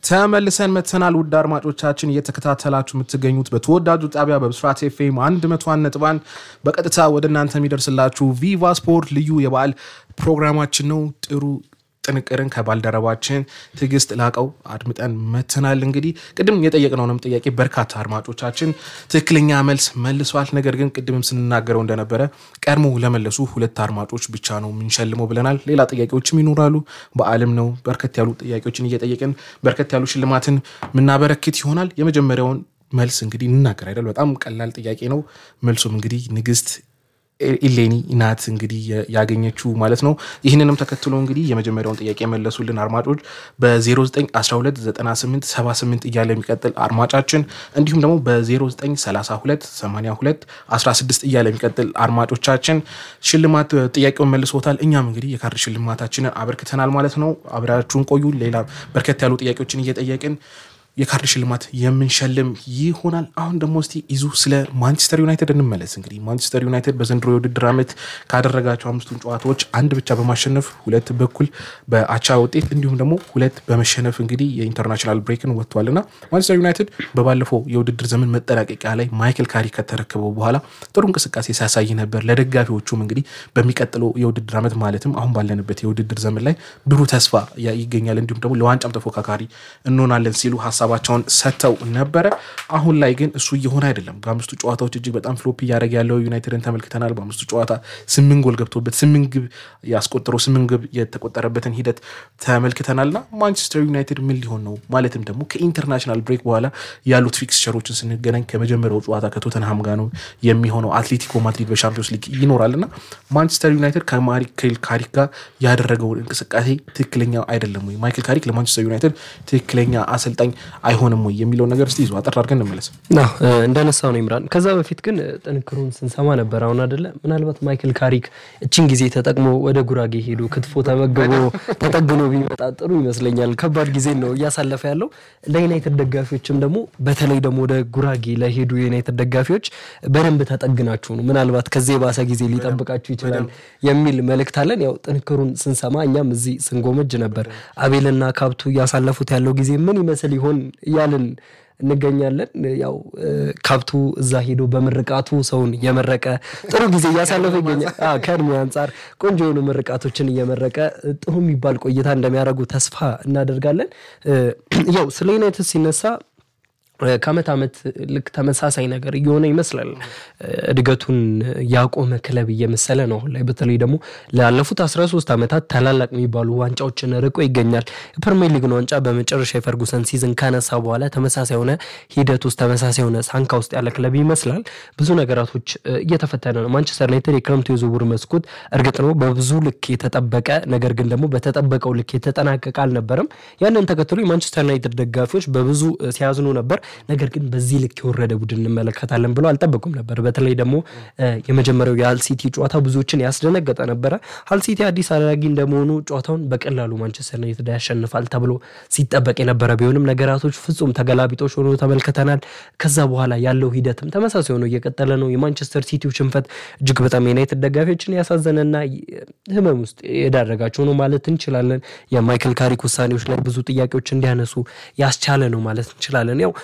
ተመልሰን መተናል። ውድ አድማጮቻችን እየተከታተላችሁ የምትገኙት በተወዳጁ ጣቢያ በብስራት ኤፍኤም አንድ መቶ አንድ ነጥብ አንድ በቀጥታ ወደ እናንተ የሚደርስላችሁ ቪቫ ስፖርት ልዩ የበዓል ፕሮግራማችን ነው። ጥሩ ጥንቅርን ከባልደረባችን ትዕግስት ላቀው አድምጠን መተናል። እንግዲህ ቅድም የጠየቅነውንም ጥያቄ በርካታ አድማጮቻችን ትክክለኛ መልስ መልሷል። ነገር ግን ቅድምም ስንናገረው እንደነበረ ቀድሞ ለመለሱ ሁለት አድማጮች ብቻ ነው የምንሸልመው ብለናል። ሌላ ጥያቄዎችም ይኖራሉ። በዓልም ነው በርከት ያሉ ጥያቄዎችን እየጠየቅን በርከት ያሉ ሽልማትን የምናበረክት ይሆናል። የመጀመሪያውን መልስ እንግዲህ እንናገር አይደል? በጣም ቀላል ጥያቄ ነው። መልሱም እንግዲህ ንግስት ኢሌኒ ናት እንግዲህ ያገኘችው ማለት ነው። ይህንንም ተከትሎ እንግዲህ የመጀመሪያውን ጥያቄ የመለሱልን አድማጮች በ09129878 እያለ የሚቀጥል አድማጫችን እንዲሁም ደግሞ በ09328216 እያለ የሚቀጥል አድማጮቻችን ሽልማት ጥያቄውን መልሶታል። እኛም እንግዲህ የካርድ ሽልማታችንን አበርክተናል ማለት ነው። አብራችሁን ቆዩ። ሌላ በርከት ያሉ ጥያቄዎችን እየጠየቅን የካርድ ሽልማት የምንሸልም ይሆናል። አሁን ደግሞ እስቲ ይዙ ስለ ማንቸስተር ዩናይትድ እንመለስ። እንግዲህ ማንቸስተር ዩናይትድ በዘንድሮ የውድድር ዓመት ካደረጋቸው አምስቱን ጨዋታዎች አንድ ብቻ በማሸነፍ ሁለት በኩል በአቻ ውጤት እንዲሁም ደግሞ ሁለት በመሸነፍ እንግዲህ የኢንተርናሽናል ብሬክን ወጥቷል እና ማንቸስተር ዩናይትድ በባለፈው የውድድር ዘመን መጠናቀቂያ ላይ ማይክል ካሪ ከተረከበው በኋላ ጥሩ እንቅስቃሴ ሲያሳይ ነበር። ለደጋፊዎቹም እንግዲህ በሚቀጥለው የውድድር ዓመት ማለትም አሁን ባለንበት የውድድር ዘመን ላይ ብሩህ ተስፋ ይገኛል እንዲሁም ደግሞ ለዋንጫም ተፎካካሪ እንሆናለን ሲሉ ሀሳባቸውን ሰጥተው ነበረ። አሁን ላይ ግን እሱ እየሆነ አይደለም። በአምስቱ ጨዋታዎች እጅግ በጣም ፍሎፕ እያደረገ ያለው ዩናይትድን ተመልክተናል። በአምስቱ ጨዋታ ስምንት ጎል ገብቶበት ስምንት ግብ ያስቆጠረው ስምንት ግብ የተቆጠረበትን ሂደት ተመልክተናልና ማንቸስተር ዩናይትድ ምን ሊሆን ነው? ማለትም ደግሞ ከኢንተርናሽናል ብሬክ በኋላ ያሉት ፊክስቸሮችን ስንገናኝ ከመጀመሪያው ጨዋታ ከቶተንሃም ጋር ነው የሚሆነው። አትሌቲኮ ማድሪድ በሻምፒዮንስ ሊግ ይኖራልና ማንቸስተር ዩናይትድ ከማይክል ካሪክ ጋር ያደረገው እንቅስቃሴ ትክክለኛ አይደለም ወይ? ማይክል ካሪክ ለማንቸስተር ዩናይትድ ትክክለኛ አሰልጣኝ አይሆንም ወይ የሚለውን ነገር እስቲ ይዞ አጠር አድርገን እንመለስ። እንደነሳው ነው ይምራን። ከዛ በፊት ግን ጥንክሩን ስንሰማ ነበር። አሁን አደለ ምናልባት ማይክል ካሪክ እችን ጊዜ ተጠቅሞ ወደ ጉራጌ ሄዶ ክትፎ ተመግቦ ተጠግኖ ቢመጣ ጥሩ ይመስለኛል። ከባድ ጊዜ ነው እያሳለፈ ያለው። ለዩናይትድ ደጋፊዎችም ደግሞ በተለይ ደግሞ ወደ ጉራጌ ለሄዱ የዩናይትድ ደጋፊዎች በደንብ ተጠግናችሁ ነው፣ ምናልባት ከዚህ የባሰ ጊዜ ሊጠብቃችሁ ይችላል የሚል መልእክት አለን። ያው ጥንክሩን ስንሰማ እኛም እዚህ ስንጎመጅ ነበር። አቤልና ካብቱ እያሳለፉት ያለው ጊዜ ምን ይመስል ይሆን እያልን እንገኛለን። ያው ካብቱ እዛ ሄዶ በምርቃቱ ሰውን እየመረቀ ጥሩ ጊዜ እያሳለፈ ይገኛል። ከእድሜ አንጻር ቆንጆ የሆኑ ምርቃቶችን እየመረቀ ጥሩ የሚባል ቆይታ እንደሚያደርጉ ተስፋ እናደርጋለን። ያው ስለ ዩናይትድ ሲነሳ ከአመት ዓመት ልክ ተመሳሳይ ነገር እየሆነ ይመስላል። እድገቱን ያቆመ ክለብ እየመሰለ ነው አሁን ላይ። በተለይ ደግሞ ላለፉት 13 ዓመታት ታላላቅ የሚባሉ ዋንጫዎችን ርቆ ይገኛል። የፕሪሚየር ሊግን ዋንጫ በመጨረሻ የፈርጉሰን ሲዝን ካነሳ በኋላ ተመሳሳይ የሆነ ሂደት ውስጥ ተመሳሳይ የሆነ ሳንካ ውስጥ ያለ ክለብ ይመስላል። ብዙ ነገራቶች እየተፈተነ ነው። ማንቸስተር ዩናይትድ የክረምቱ የዝውውር መስኮት እርግጥ ነው በብዙ ልክ የተጠበቀ ነገር ግን ደግሞ በተጠበቀው ልክ የተጠናቀቀ አልነበረም። ያንን ተከትሎ የማንቸስተር ዩናይትድ ደጋፊዎች በብዙ ሲያዝኑ ነበር። ነገር ግን በዚህ ልክ የወረደ ቡድን እንመለከታለን ብለው አልጠበቁም ነበር። በተለይ ደግሞ የመጀመሪያው የሀል ሲቲ ጨዋታ ብዙዎችን ያስደነገጠ ነበረ። ሀል ሲቲ አዲስ አዳጊ እንደመሆኑ ጨዋታውን በቀላሉ ማንቸስተር ዩናይትድ ያሸንፋል ተብሎ ሲጠበቅ የነበረ ቢሆንም ነገራቶች ፍጹም ተገላቢጦች ሆኖ ተመልክተናል። ከዛ በኋላ ያለው ሂደትም ተመሳሳይ ሆኖ እየቀጠለ ነው። የማንቸስተር ሲቲው ሽንፈት እጅግ በጣም የዩናይትድ ደጋፊዎችን ያሳዘነና ህመም ውስጥ የዳረጋቸው ነው ማለት እንችላለን። የማይክል ካሪክ ውሳኔዎች ላይ ብዙ ጥያቄዎች እንዲያነሱ ያስቻለ ነው ማለት እንችላለን። ያው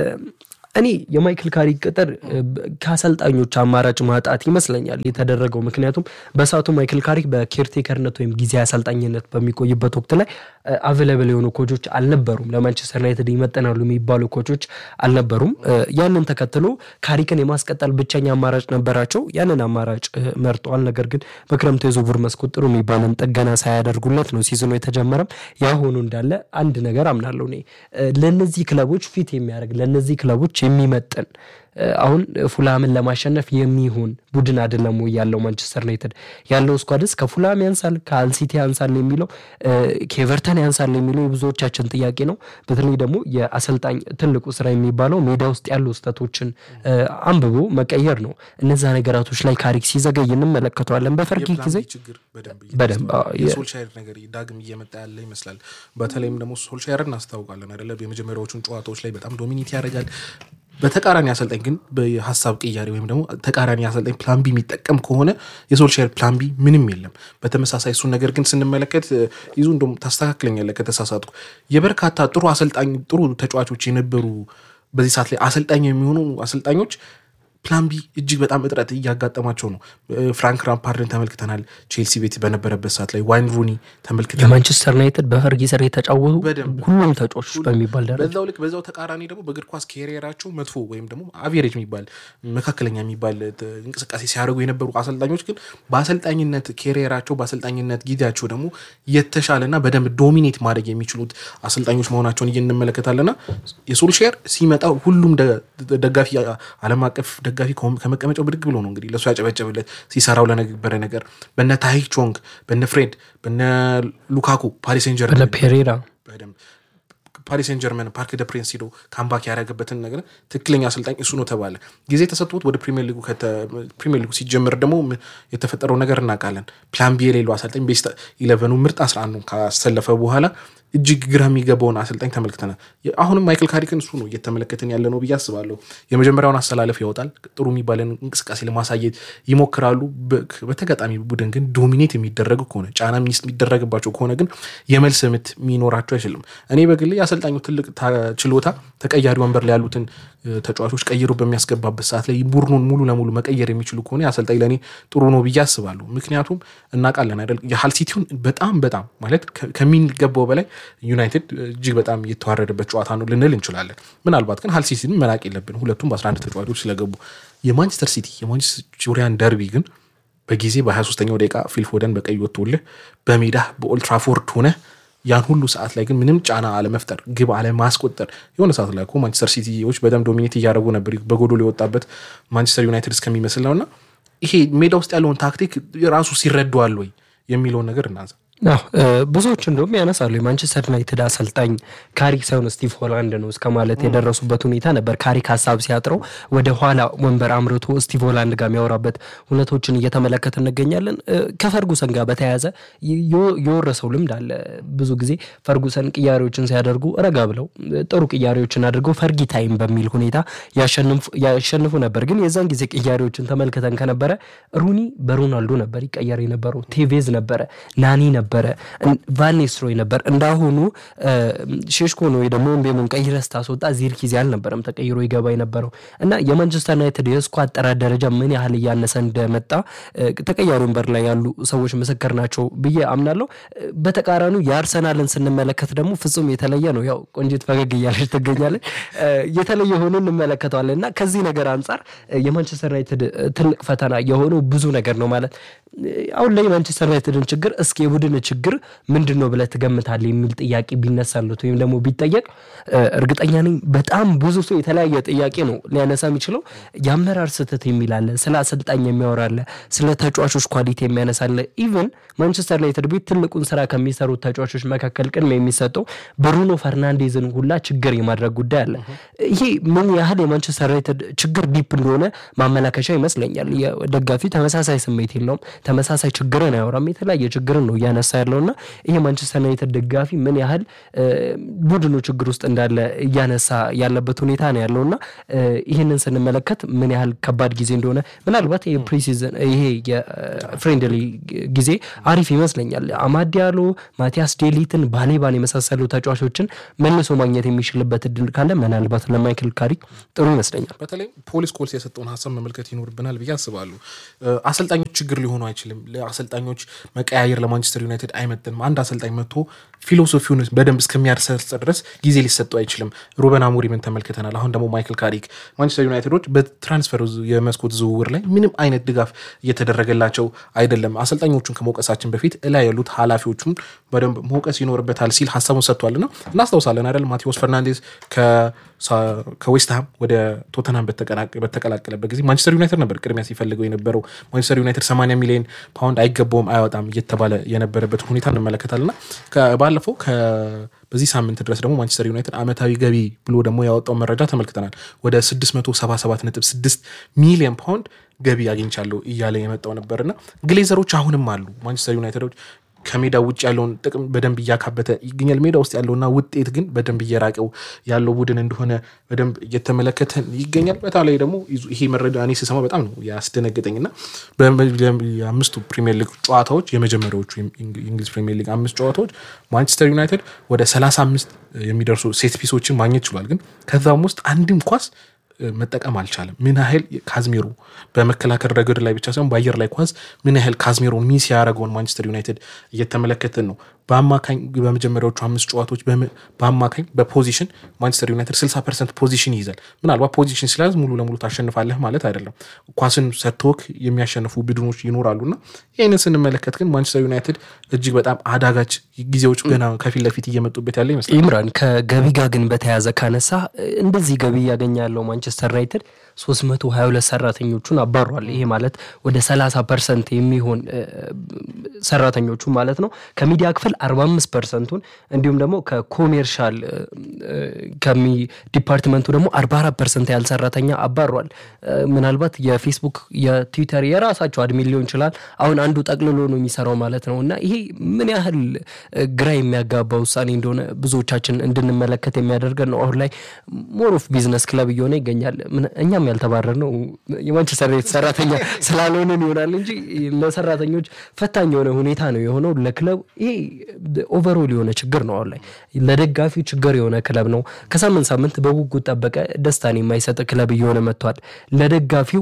እኔ የማይክል ካሪክ ቅጥር ከአሰልጣኞች አማራጭ ማጣት ይመስለኛል የተደረገው። ምክንያቱም በሰዓቱ ማይክል ካሪክ በኬርቴከርነት ወይም ጊዜ አሰልጣኝነት በሚቆይበት ወቅት ላይ አቬለብል የሆኑ ኮቾች አልነበሩም። ለማንቸስተር ዩናይትድ ይመጠናሉ የሚባሉ ኮቾች አልነበሩም። ያንን ተከትሎ ካሪክን የማስቀጠል ብቸኛ አማራጭ ነበራቸው። ያንን አማራጭ መርጠዋል። ነገር ግን በክረምቱ የዝውውር መስኮት ጥሩ የሚባልን ጥገና ሳያደርጉለት ነው ሲዝኑ የተጀመረም። ያ ሆኖ እንዳለ አንድ ነገር አምናለሁ እኔ ለእነዚህ ክለቦች ፊት የሚያደርግ ለእነዚህ ክለቦች የሚመጥን አሁን ፉላምን ለማሸነፍ የሚሆን ቡድን አይደለም ወይ ያለው ማንቸስተር ዩናይትድ ያለው ስኳድስ ከፉላም ያንሳል ከአልሲቲ ያንሳል የሚለው ከኤቨርተን ያንሳል የሚለው የብዙዎቻችን ጥያቄ ነው። በተለይ ደግሞ የአሰልጣኝ ትልቁ ስራ የሚባለው ሜዳ ውስጥ ያሉ ስህተቶችን አንብቦ መቀየር ነው። እነዛ ነገራቶች ላይ ካሪክ ሲዘገይ እንመለከተዋለን። በፈርጊ ጊዜ በደንብ የሶልሻየር ነገር ዳግም እየመጣ ያለ ይመስላል። በተለይም ደግሞ ሶልሻየርን እናስታውቃለን አይደለ? የመጀመሪያዎቹን ጨዋታዎች ላይ በጣም ዶሚኒት ያደርጋል በተቃራኒ አሰልጣኝ ግን በሀሳብ ቅያሬ ወይም ደግሞ ተቃራኒ አሰልጣኝ ፕላን ቢ የሚጠቀም ከሆነ የሶልሻር ፕላን ቢ ምንም የለም። በተመሳሳይ እሱን ነገር ግን ስንመለከት ይዙ እንደውም ታስተካክለኛለህ ከተሳሳትኩ የበርካታ ጥሩ አሰልጣኝ ጥሩ ተጫዋቾች የነበሩ በዚህ ሰዓት ላይ አሰልጣኝ የሚሆኑ አሰልጣኞች ፕላን ቢ እጅግ በጣም እጥረት እያጋጠማቸው ነው። ፍራንክ ራምፓርድን ተመልክተናል። ቼልሲ ቤት በነበረበት ሰዓት ላይ ዋይን ሩኒ ተመልክተናል። የማንቸስተር ዩናይትድ በፈርጊ ስር የተጫወቱ በደንብ ሁሉም ተጫዋቾች በሚባል ደረጃ በዛው ልክ በዛው ተቃራኒ ደግሞ በእግር ኳስ ኬሪየራቸው መጥፎ ወይም ደግሞ አቬሬጅ የሚባል መካከለኛ የሚባል ት- እንቅስቃሴ ሲያደርጉ የነበሩ አሰልጣኞች ግን በአሰልጣኝነት ኬሪየራቸው በአሰልጣኝነት ጊዜያቸው ደግሞ የተሻለና በደንብ ዶሚኔት ማድረግ የሚችሉት አሰልጣኞች መሆናቸውን እንመለከታለና የሶልሼር ሲመጣ ሁሉም ደ- ደጋፊ ዓለም አቀፍ ደጋፊ ከሆ- ከመቀመጫው ብድግ ብሎ ነው እንግዲህ ለእሱ ያጨበጨብለት ሲሰራው ለነበረ ነገር በነ ታሂክ ቾንግ በነ ፍሬድ በነ ሉካኩ ፓሪስ ሴን ጀርመን ለፔሬራ በደንብ ፓሪስ ሴን ጀርመን ፓርክ ደ ፕሪንስ ሂዶ ካምባክ ያደረገበትን ነገር ትክክለኛ አሰልጣኝ እሱ ነው ተባለ። ጊዜ ተሰጥቶት ወደ ፕሪሚየር ሊጉ ከተ- ፕሪሚየር ሊጉ ሲጀምር ደግሞ ም- የተፈጠረው ነገር እናውቃለን። ፕላን ቢ የሌለው አሰልጣኝ ቤስት ኢለቨኑ ምርጥ 11 ካሰለፈ በኋላ እጅግ ግራ የሚገባውን አሰልጣኝ ተመልክተናል። የ- አሁንም ማይክል ካሪክን እሱ ነው እየተመለከትን ያለ ነው ብዬ አስባለሁ። የመጀመሪያውን አሰላለፍ ያወጣል። ጥሩ የሚባለን እንቅስቃሴ ለማሳየት ይሞክራሉ። በ- በተጋጣሚ ቡድን ግን ዶሚኔት የሚደረግ ከሆነ ጫና ሚስ- የሚደረግባቸው ከሆነ ግን የመልስ ምት የሚኖራቸው አይችልም። እኔ በግሌ የአሰልጣኙ ትልቅ ታ- ችሎታ ተቀያሪ ወንበር ላይ ያሉትን እ፣ ተጫዋቾች ቀይሮ በሚያስገባበት ሰዓት ላይ ቡድኑን ሙሉ ለሙሉ መቀየር የሚችሉ ከሆነ የአሰልጣኝ ለእኔ ጥሩ ነው ብዬ አስባለሁ። ምክንያቱም እናውቃለን አይደል የሃል ሲቲውን በጣም በጣም ማለት ከ- ከሚገባው በላይ ዩናይትድ እጅግ በጣም የተዋረደበት ጨዋታ ነው ልንል እንችላለን። ምናልባት ግን ሃል ሲቲን መናቅ የለብን ሁለቱም በ11 ተጫዋቾች ስለገቡ። የማንቸስተር ሲቲ የማንቸስተሪያን ደርቢ ግን በጊዜ በ23ኛው ደቂቃ ፊልፎደን በቀይ ወጥቶልህ በሜዳ በኦልትራፎርድ ሆነ ያን ሁሉ ሰዓት ላይ ግን ምንም ጫና አለመፍጠር ግብ አለማስቆጠር የሆነ ሰዓት ላይ እኮ ማንቸስተር ሲቲዎች በጣም ዶሚኔት እያደረጉ ነበር በጎዶሎ የወጣበት ማንቸስተር ዩናይትድ እስከሚመስል ነውና ይሄ ሜዳ ውስጥ ያለውን ታክቲክ ራሱ ሲረዷል ወይ የሚለውን ነገር እናንሳ። አዎ እ፣ ብዙዎች እንደውም ያነሳሉ የማንቸስተር ዩናይትድ አሰልጣኝ ካሪክ ሳይሆን ስቲቭ ሆላንድ ነው እስከ ማለት የደረሱበት ሁኔታ ነበር። ካሪክ ሀሳብ ሲያጥረው ወደ ኋላ ወንበር አምርቶ ስቲቭ ሆላንድ ጋር የሚያወራበት እውነቶችን እየተመለከት እንገኛለን። እ፣ ከፈርጉሰን ጋር በተያያዘ የ- የወረሰው ልምድ አለ። ብዙ ጊዜ ፈርጉሰን ቅያሬዎችን ሲያደርጉ ረጋ ብለው እ፣ ጥሩ ቅያሬዎችን አድርገው ፈርጊ ታይም በሚል ሁኔታ ያሸንፉ- ያሸንፉ ነበር። ግን የዛን ጊዜ ቅያሬዎችን ተመልክተን ከነበረ ሩኒ በሮናልዶ ነበር ይቀየር የነበረው፣ ቴቬዝ ነበረ፣ ናኒ ነበረ፣ እን- ቫን ኒስተልሮይ ነበር። እንዳሁኑ እ፣ ሼሽኮ ነው ወይ ደግሞ ምቤሞን ቀይረህ ስታስወጣ ዚርክዜ አልነበረም ተቀይሮ ይገባ የነበረው እና የማንቸስተር ዩናይትድ የስኳድ ጥራት ደረጃ ምን ያህል እያነሰ እንደመጣ እ፣ ተቀያሪ ወንበር ላይ ያሉ ሰዎች ምስክር ናቸው ብዬ አምናለሁ። እ፣ በተቃራኒው የአርሰናልን ስንመለከት ደግሞ ፍጹም የተለየ ነው። ያው ቆንጂት ፈገግ እያለች ትገኛለች። እ፣ የተለየ ሆኖ እንመለከተዋለን እና ከዚህ ነገር አንጻር እ፣ የማንቸስተር ዩናይትድ እ፣ ትልቅ ፈተና የሆነው ብዙ ነገር ነው ማለት እ፣ አሁን ላይ የማንቸስተር ዩናይትድን ችግር እስኪ የቡድን ችግር ምንድን ነው ብለህ ትገምታለህ የሚል ጥያቄ ቢነሳሉት ወይም ደግሞ ቢጠየቅ እ፣ እርግጠኛ ነኝ በጣም ብዙ ሰው የተለያየ ጥያቄ ነው ሊያነሳ የሚችለው። የአመራር ስህተት የሚላለ ስለ አሰልጣኝ የሚያወራለ ስለ ተጫዋቾች ኳሊቲ የሚያነሳለ ኢቨን ማንቸስተር ዩናይትድ ቤት ትልቁን ስራ ከሚሰሩት ተጫዋቾች መካከል ቅድሚያ የሚሰጠው ብሩኖ ፈርናንዴዝን ሁላ ችግር የማድረግ ጉዳይ አለ። ይሄ ምን ያህል የማንቸስተር ዩናይትድ ችግር ዲፕ እንደሆነ ማመላከሻ ይመስለኛል። የደጋፊ ተመሳሳይ ስሜት የለውም፣ ተመሳሳይ ችግርን አያወራም። የተለያየ ችግርን ነው እያነሳ ያለውና ይሄ ማንቸስተር ዩናይትድ ደጋፊ ምን ያህል እ፣ ቡድኑ ችግር ውስጥ እንዳለ እያነሳ ያለበት ሁኔታ ነው ያለውና እ፣ ይህንን ስንመለከት ምን ያህል ከባድ ጊዜ እንደሆነ ምናልባት ይሄ ፕሪሲዝን ይሄ የፍሬንድሊ ጊዜ አሪፍ ይመስለኛል። አማድ ዲያሎ፣ ማቲያስ ዴሊትን፣ ባሌባን የመሳሰሉ ተጫዋቾችን መልሶ ማግኘት የሚችልበት እድል ካለ ምናልባት ለማይክል ካሪክ ጥሩ ይመስለኛል። በተለይ ፖሊስ ኮልስ የሰጠውን ሀሳብ መመልከት ይኖርብናል ብዬ አስባለሁ። እ፣ አሰልጣኞች ችግር ሊሆኑ አይችልም። ለአሰልጣኞች መቀያየር ለማንቸስተር ዩናይትድ አይመጥንም። አንድ አሰልጣኝ መጥቶ ፊሎሶፊውን በደንብ እስከሚያርሰርጽ ድረስ ጊዜ ሊሰጠው አይችልም። ሩበን አሞሪምን ተመልክተናል። አሁን ደግሞ ማይክል ካሪክ ማንቸስተር ዩናይትዶች በትራንስፈር ዝ- የመስኮት ዝውውር ላይ ምንም አይነት ድጋፍ እየተደረገላቸው አይደለም። አሰልጣኞቹን ከመውቀሳችን በፊት እላይ ያሉት ኃላፊዎቹን በደንብ መውቀስ ይኖርበታል ሲል ሀሳቡን ሰጥቷልና እናስታውሳለን አይደል ማቴዎስ ፈርናንዴዝ ከሳ- ከዌስትሃም ወደ ቶተናም በተቀላቀ- በተቀላቀለበት ጊዜ ማንቸስተር ዩናይትድ ነበር ቅድሚያ ሲፈልገው የነበረው። ማንቸስተር ዩናይትድ 80 ሚሊዮን ፓውንድ አይገባውም አይወጣም እየተባለ የነበረበትን ሁኔታ እንመለከታልና ከ- ባለፈው ከ- በዚህ ሳምንት ድረስ ደግሞ ማንቸስተር ዩናይትድ አመታዊ ገቢ ብሎ ደግሞ ያወጣው መረጃ ተመልክተናል። ወደ 677.6 ሚሊዮን ፓውንድ ገቢ አግኝቻለሁ እያለ የመጣው ነበርና ግሌዘሮች አሁንም አሉ ማንቸስተር ዩናይትዶች ከሜዳ ውጭ ያለውን ጥቅም በደንብ እያካበተ ይገኛል። ሜዳ ውስጥ ያለውና ውጤት ግን በደንብ እየራቀው ያለው ቡድን እንደሆነ በደንብ እየተመለከተ ይገኛል። በተለይ ደግሞ ይሄ መረጃ እኔ ስሰማ በጣም ነው ያስደነገጠኝ እና የአምስቱ ፕሪሚየር ሊግ ጨዋታዎች የመጀመሪያዎቹ የእንግሊዝ ፕሪሚየር ሊግ አምስት ጨዋታዎች ማንቸስተር ዩናይትድ ወደ ሰላሳ አምስት የሚደርሱ ሴት ፒሶችን ማግኘት ችሏል። ግን ከዛም ውስጥ አንድም ኳስ መጠቀም አልቻለም። ምን ያህል ካዝሜሮ በመከላከል ረገድ ላይ ብቻ ሳይሆን በአየር ላይ ኳስ ምን ያህል ካዝሜሮ ሚስ ያደረገውን ማንቸስተር ዩናይትድ እየተመለከትን ነው። በአማካኝ በመጀመሪያዎቹ አምስት ጨዋታዎች በአማካኝ በፖዚሽን ማንቸስተር ዩናይትድ 60 ፐርሰንት ፖዚሽን ይይዛል። ምናልባት ፖዚሽን ሲያዝ ሙሉ ለሙሉ ታሸንፋለህ ማለት አይደለም። ኳስን ሰጥቶክ የሚያሸንፉ ቡድኖች ይኖራሉና ይህንን ስንመለከት ግን ማንቸስተር ዩናይትድ እጅግ በጣም አዳጋች ጊዜዎች ገና ከፊት ለፊት እየመጡበት ያለ ይመስላል። ኢምራን ከገቢ ጋር ግን በተያያዘ ካነሳ እንደዚህ ገቢ እያገኘ ያለው ማንቸስተር ዩናይትድ 322 ሰራተኞቹን አባሯል። ይሄ ማለት ወደ 30 ፐርሰንት የሚሆን ሰራተኞቹ ማለት ነው። ከሚዲያ ክፍል 45 ፐርሰንቱን እንዲሁም ደግሞ ከኮሜርሻል ከሚ ዲፓርትመንቱ ደግሞ 44 ፐርሰንት ያህል ሰራተኛ አባሯል። ምናልባት የፌስቡክ የትዊተር የራሳቸው አድሚን ሊሆን ይችላል። አሁን አንዱ ጠቅልሎ ነው የሚሰራው ማለት ነው እና ይሄ ምን ያህል ግራ የሚያጋባ ውሳኔ እንደሆነ ብዙዎቻችን እንድንመለከት የሚያደርገን ነው። አሁን ላይ ሞር ኦፍ ቢዝነስ ክለብ እየሆነ ይገኛል። እኛም ያልተባረር ነው የማንቸስተር ዩናይትድ ሰራተኛ ስላልሆንን ይሆናል እንጂ ለሰራተኞች ፈታኝ የሆነ ሁኔታ ነው የሆነው። ለክለብ ይሄ ኦቨሮል የሆነ ችግር ነው። አሁን ላይ ለደጋፊው ችግር የሆነ ክለብ ነው። ከሳምንት ሳምንት በጉጉት ጠበቀ ደስታን የማይሰጥ ክለብ እየሆነ መጥቷል። ለደጋፊው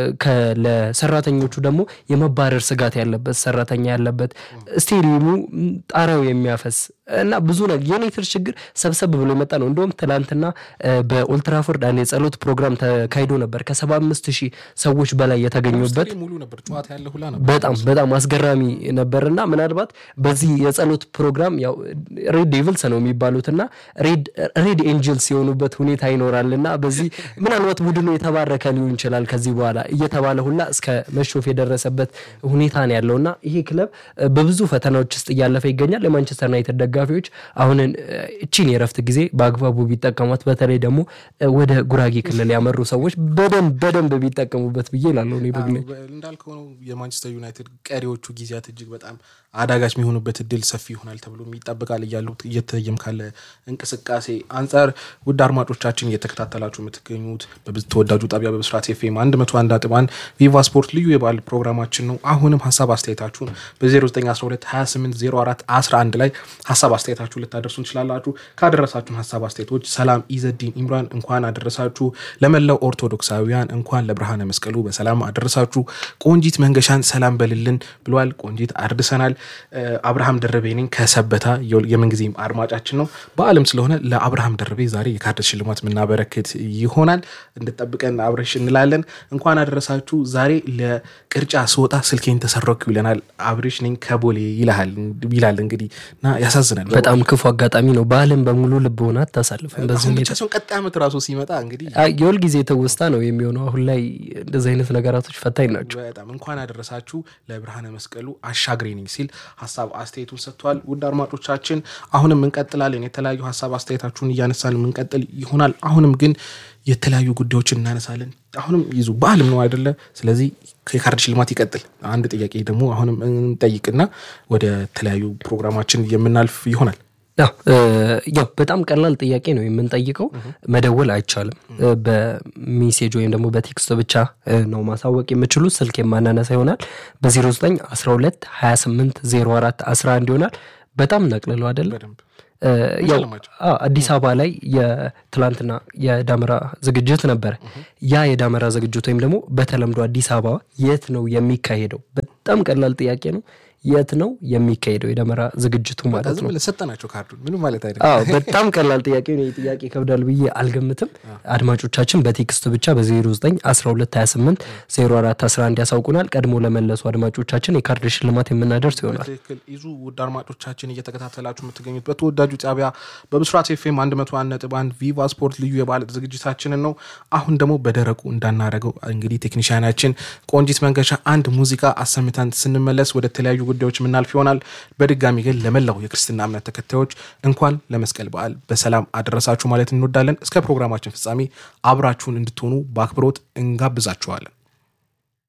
ለሰራተኞቹ ደግሞ የመባረር ስጋት ያለበት ሰራተኛ ያለበት ስቴዲየሙ ጣሪያው የሚያፈስ እና ብዙ ነገር የዩናይትድ ችግር ሰብሰብ ብሎ የመጣ ነው። እንደውም ትላንትና በኦልትራፎርድ አንድ የጸሎት ፕሮግራም ተካሂዶ ነበር ከሰባ አምስት ሺህ ሰዎች በላይ የተገኙበት በጣም በጣም አስገራሚ ነበር እና ምናልባት በዚህ የጸሎት ፕሮግራም ያው ሬድ ዴቪልስ ነው የሚባሉት እና ሬድ ኤንጅልስ የሆኑበት ሁኔታ ይኖራል እና በዚህ ምናልባት ቡድኑ የተባረከ ሊሆን ይችላል ከዚህ በኋላ እየተባለ ሁላ እስከ መሾፍ የደረሰበት ሁኔታ ነው ያለው እና ይሄ ክለብ በብዙ ፈተናዎች ውስጥ እያለፈ ይገኛል። የማንቸስተር ዩናይትድ ደጋፊዎች አሁንን እቺን የረፍት ጊዜ በአግባቡ ቢጠቀሟት፣ በተለይ ደግሞ ወደ ጉራጌ ክልል ያመሩ ሰዎች በደንብ በደንብ ቢጠቀሙበት ብዬ እላለሁ። በግሌ እንዳልከው ነው የማንቸስተር ዩናይትድ ቀሪዎቹ ጊዜያት እጅግ በጣም አዳጋች የሚሆኑበት እድል ሰፊ ይሆናል ተብሎ ይጠበቃል እያሉት እየተየም ካለ እንቅስቃሴ አንጻር ውድ አድማጮቻችን እየተከታተላችሁ የምትገኙት ተወዳጁ ጣቢያ በብስራት ኤፍኤም አንድ መቶ አንድ ነጥብ አንድ ቪቫ ስፖርት ልዩ የበዓል ፕሮግራማችን ነው። አሁንም ሀሳብ አስተያየታችሁን በ0912 2804 11 ላይ ሀሳብ አስተያየታችሁ ልታደርሱ እንችላላችሁ። ካደረሳችሁን ሀሳብ አስተያየቶች ሰላም ኢዘዲን ኢምራን እንኳን አደረሳችሁ፣ ለመላው ኦርቶዶክሳዊያን እንኳን ለብርሃነ መስቀሉ በሰላም አደረሳችሁ፣ ቆንጂት መንገሻን ሰላም በልልን ብሏል። ቆንጂት አድርሰናል። አብርሃም ደረቤ ነኝ ከሰበታ የምንጊዜም አድማጫችን ነው። በዓለም ስለሆነ ለአብርሃም ደረቤ ዛሬ የካርድ ሽልማት የምናበረክት ይሆናል። እንድጠብቀን አብረሽ እንላለን። እንኳን አደረሳችሁ። ዛሬ ለቅርጫ ስወጣ ስልኬን ተሰረኩ ይለናል። አብሬሽ ነኝ ከቦሌ ይልሃል ይላል። እንግዲህ እና ያሳዝናል። በጣም ክፉ አጋጣሚ ነው። በዓለም በሙሉ ልብ ሆና አታሳልፍም። በዚህ ሁኔታ ሲሆን ቀጣይ ዓመት ራሱ ሲመጣ እንግዲህ የሁል ጊዜ ትውስታ ነው የሚሆነው። አሁን ላይ እንደዚህ አይነት ነገራቶች ፈታኝ ናቸው። በጣም እንኳን አደረሳችሁ ለብርሃነ መስቀሉ አሻግሬ ነኝ ሲል ሀሳብ አስተያየቱን ሰጥቷል። ውድ አድማጮቻችን አሁንም እንቀጥላለን። የተለያዩ ሀሳብ አስተያየታችሁን እያነሳን የምንቀጥል ይሆናል። አሁንም ግን የተለያዩ ጉዳዮችን እናነሳለን። አሁንም ይዙ በዓልም ነው አይደለ? ስለዚህ የካርድ ሽልማት ይቀጥል። አንድ ጥያቄ ደግሞ አሁንም እንጠይቅና ወደ ተለያዩ ፕሮግራማችን የምናልፍ ይሆናል። ያው በጣም ቀላል ጥያቄ ነው የምንጠይቀው። መደወል አይቻልም። በሜሴጅ ወይም ደግሞ በቴክስት ብቻ ነው ማሳወቅ የምችሉት። ስልክ የማናነሳ ይሆናል። በ09 12 28 04 11 ይሆናል። በጣም ነቅልለው አይደለም ያው አዲስ አበባ ላይ የትላንትና የዳመራ ዝግጅት ነበረ። ያ የዳመራ ዝግጅት ወይም ደግሞ በተለምዶ አዲስ አበባ የት ነው የሚካሄደው? በጣም ቀላል ጥያቄ ነው። የት ነው የሚካሄደው የደመራ ዝግጅቱ ማለት ነው? ሰጠናቸው ካርዱን ምንም ማለት አዎ በጣም ቀላል ጥያቄ ነው። ጥያቄ ይከብዳል ብዬ አልገምትም። አድማጮቻችን በቴክስት ብቻ በ09 12 28 04 11 ያሳውቁናል። ቀድሞ ለመለሱ አድማጮቻችን የካርድ ሽልማት የምናደርስ ይሆናል። ትክክል ይዙ ውድ አድማጮቻችን እየተከታተላችሁ የምትገኙት በተወዳጁ ጣቢያ በብስራት ኤፍኤም 101.1 ቪቫ ስፖርት ልዩ የበዓል ዝግጅታችንን ነው። አሁን ደግሞ በደረቁ እንዳናረገው እንግዲህ ቴክኒሽያናችን ቆንጂት መንገሻ አንድ ሙዚቃ አሰምተን ስንመለስ ወደ ተለያዩ ጉዳዮች የምናልፍ ይሆናል። በድጋሚ ግን ለመላው የክርስትና እምነት ተከታዮች እንኳን ለመስቀል በዓል በሰላም አደረሳችሁ ማለት እንወዳለን። እስከ ፕሮግራማችን ፍጻሜ አብራችሁን እንድትሆኑ በአክብሮት እንጋብዛችኋለን።